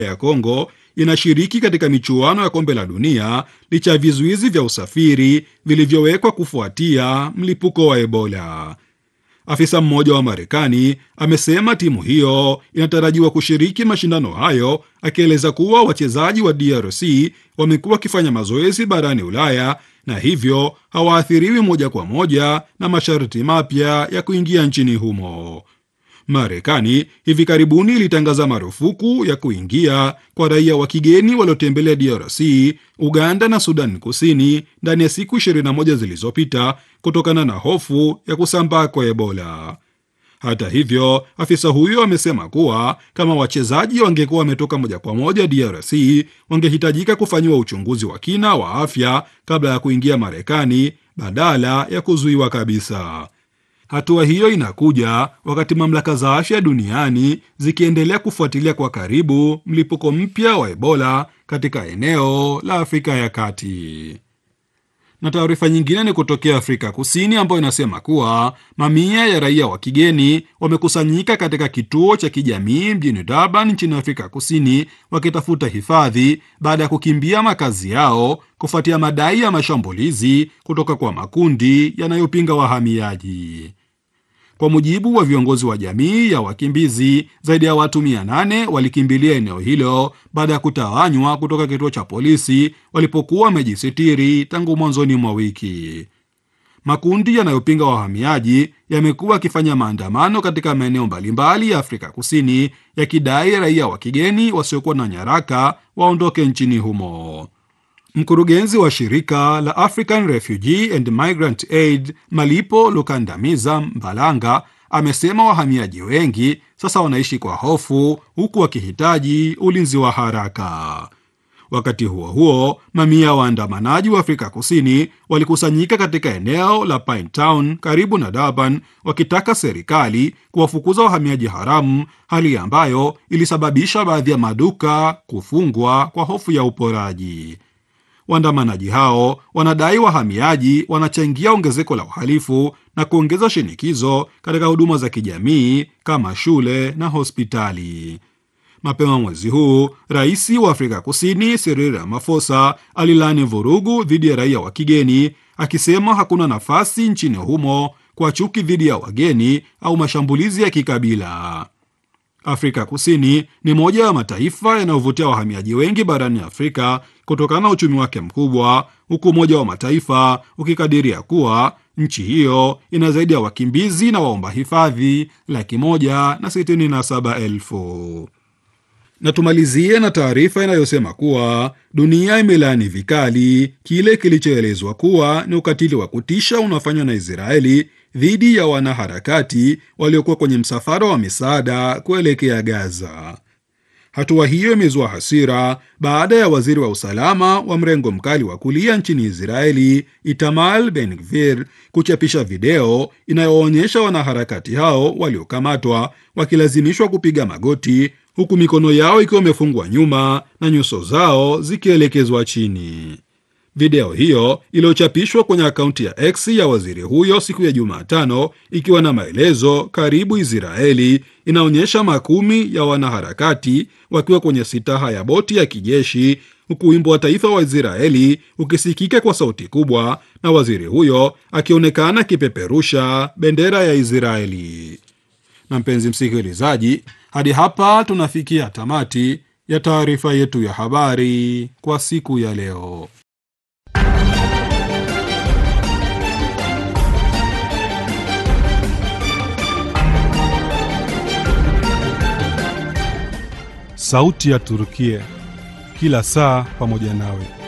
ya Kongo inashiriki katika michuano ya kombe la dunia licha ya vizuizi vya usafiri vilivyowekwa kufuatia mlipuko wa Ebola. Afisa mmoja wa Marekani amesema timu hiyo inatarajiwa kushiriki mashindano hayo, akieleza kuwa wachezaji wa DRC wamekuwa wakifanya mazoezi barani Ulaya na hivyo hawaathiriwi moja kwa moja na masharti mapya ya kuingia nchini humo. Marekani hivi karibuni ilitangaza marufuku ya kuingia kwa raia wa kigeni waliotembelea DRC, Uganda na Sudan Kusini ndani ya siku 21 zilizopita kutokana na hofu ya kusambaa kwa Ebola. Hata hivyo, afisa huyo amesema kuwa kama wachezaji wangekuwa wametoka moja kwa moja DRC, wangehitajika kufanyiwa uchunguzi wa kina wa afya kabla ya kuingia Marekani badala ya kuzuiwa kabisa. Hatua hiyo inakuja wakati mamlaka za afya duniani zikiendelea kufuatilia kwa karibu mlipuko mpya wa Ebola katika eneo la Afrika ya Kati. Na taarifa nyingine ni kutokea Afrika Kusini ambayo inasema kuwa mamia ya raia wa kigeni wamekusanyika katika kituo cha kijamii mjini Durban nchini Afrika Kusini wakitafuta hifadhi baada ya kukimbia makazi yao kufuatia madai ya mashambulizi kutoka kwa makundi yanayopinga wahamiaji. Kwa mujibu wa viongozi wa jamii ya wakimbizi, zaidi ya watu 800 walikimbilia eneo hilo baada ya kutawanywa kutoka kituo cha polisi walipokuwa wamejisitiri tangu mwanzoni mwa wiki. Makundi yanayopinga wahamiaji yamekuwa yakifanya maandamano katika maeneo mbalimbali ya Afrika Kusini yakidai raia wa kigeni wasiokuwa na nyaraka waondoke nchini humo. Mkurugenzi wa shirika la African Refugee and Migrant Aid Malipo Lukandamiza Mbalanga amesema wahamiaji wengi sasa wanaishi kwa hofu huku wakihitaji ulinzi wa haraka. Wakati huo huo, mamia ya waandamanaji wa Afrika Kusini walikusanyika katika eneo la Pinetown karibu na Durban wakitaka serikali kuwafukuza wahamiaji haramu, hali ambayo ilisababisha baadhi ya maduka kufungwa kwa hofu ya uporaji. Waandamanaji hao wanadai wahamiaji wanachangia ongezeko la uhalifu na kuongeza shinikizo katika huduma za kijamii kama shule na hospitali. Mapema mwezi huu, rais wa Afrika Kusini Cyril Ramaphosa alilani vurugu dhidi ya raia wa kigeni, akisema hakuna nafasi nchini humo kwa chuki dhidi ya wageni au mashambulizi ya kikabila. Afrika Kusini ni moja ya mataifa yanayovutia wahamiaji wengi barani Afrika kutokana na uchumi wake mkubwa, huku Umoja wa Mataifa ukikadiria kuwa nchi hiyo ina zaidi ya wakimbizi na waomba hifadhi laki moja na sitini na saba elfu. Na tumalizie na taarifa inayosema kuwa dunia imelaani vikali kile kilichoelezwa kuwa ni ukatili wa kutisha unaofanywa na Israeli dhidi ya wanaharakati waliokuwa kwenye msafara wa misaada kuelekea Gaza. Hatua hiyo imezua hasira baada ya waziri wa usalama wa mrengo mkali wa kulia nchini Israeli Itamar Ben Gvir kuchapisha video inayoonyesha wanaharakati hao waliokamatwa wakilazimishwa kupiga magoti huku mikono yao ikiwa imefungwa nyuma na nyuso zao zikielekezwa chini. Video hiyo iliyochapishwa kwenye akaunti ya X ya waziri huyo siku ya Jumatano ikiwa na maelezo karibu Israeli inaonyesha makumi ya wanaharakati wakiwa kwenye sitaha ya boti ya kijeshi huku wimbo wa taifa wa Israeli ukisikika kwa sauti kubwa na waziri huyo akionekana akipeperusha bendera ya Israeli. Na mpenzi msikilizaji, hadi hapa tunafikia tamati ya taarifa yetu ya habari kwa siku ya leo. Sauti ya Turukia, kila saa pamoja nawe.